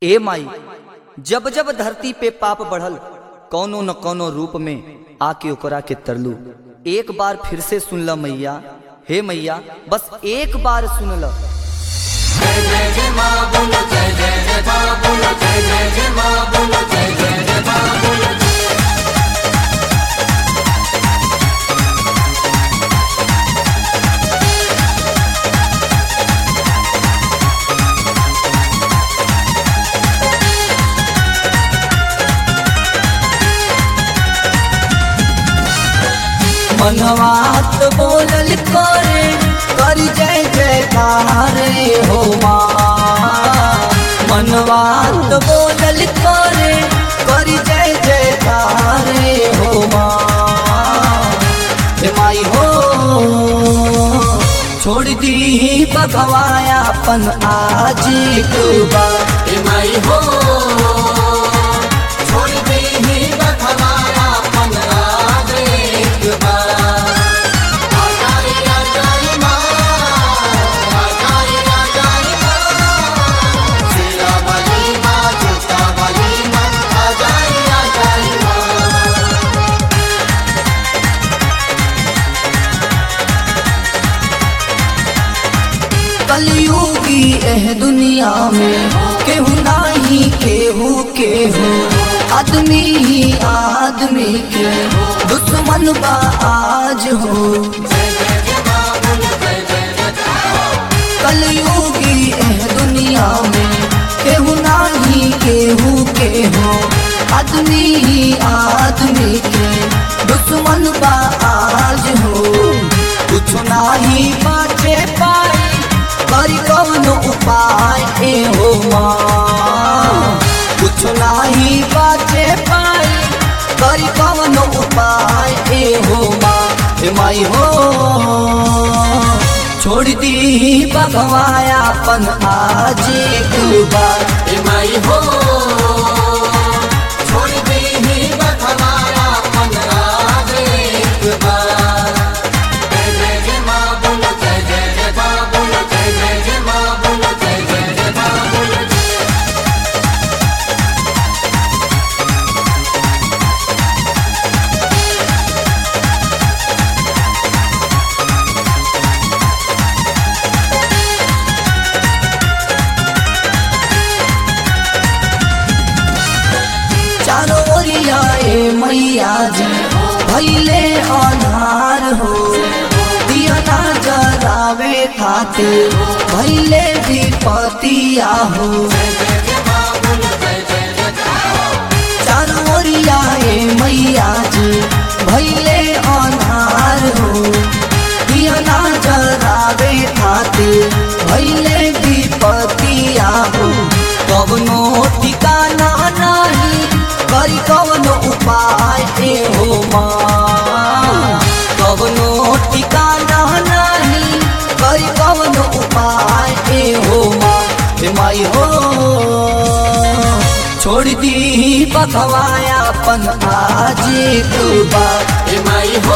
ए माई जब जब धरती पे पाप बढ़ल कौनो न कौनो रूप में आके ओकरा के तरलू एक बार फिर से सुन ल मैया हे मैया बस एक बार सुन ल मनवात बोलल करे कर जय जयकार हो माँ मनवात बोलल करे कर जय जयकार हो माँ हे माई हो छोड़ दी बगवाया अपन आज एक बार माई हो छोड़ दे ही बखवाया अपन आज एक बार आ जाए आ जाए माँ आ जाए आ जाए माँ शेरा वाली माँ जूता वाली माँ आ जाए आ जाए माँ कलयुगी एह दुनिया में केहू नाही केहू केहू आदमी ही आदमी के दुश्मन बा आज हो कलयुगी एह दुनिया में केहू नाही केहू केहू आदमी ही आदमी के दुश्मन बा आज हो कुछ नाही बाचे पाई करी कौन उपाय ए हो माँ कुछ नाही बाचे पाई करी कौन उपाय ए हो माँ हे माई हो छोड़ दी बगवाया अपन आज एक बार ए माई हो छोड़ दे ही बखवाया अपन आज एक बार जय जय जय माँ बोलो जय जय जय माँ बोलो जय जय जय माँ बोलो जय जय जय माँ बोलो चारों ओरिया ए मैया जी भैले अनार हो दिया ना जरावे खातिर भैले विपतिया हो चारों ओरिया ए मैया जी भैले अनार हो दिया ना जरावे खातिर भैले विपतिया हो कवनो ठिकाना नहीं करी कवनो उपाय ए हो माँ कवनो ठिकाना नहीं करी कवनो उपाय ए हो माँ हे माई हो छोड़ दी बखवाया अपन आज एक बार ए माई हो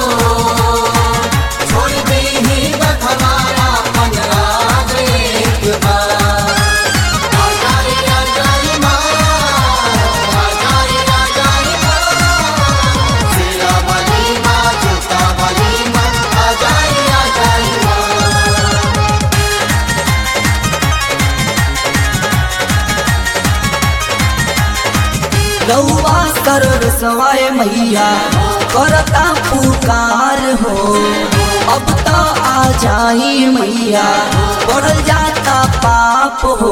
छोड़ दे ही बखवाया अपन आज एक बार आ जाए आ जाए माँ आ जाए आ जाए माँ शेरा वाली माँ जूता वाली माँ आ जाए आ जाए माँ रउआ कर सवाए मैया करता पुकार हो अब तो आ जाई मैया बढ़ल जाता पाप हो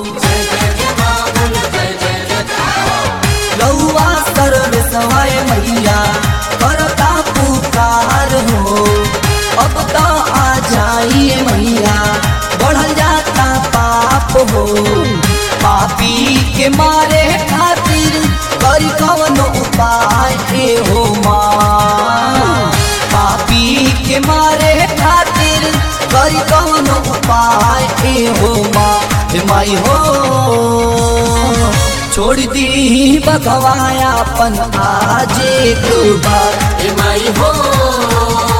रउआ कर सवाए मैया करता पुकार हो अब तो आ जाई मैया बढ़ल जाता पाप हो पापी के मारे खातिर करी कवनो उपाय ए हो माँ पापी के मारे खातिर करी कवनो उपाय ए हो माँ हे माई हो छोड़ दी बगवाया अपन आज एक बार ए माई हो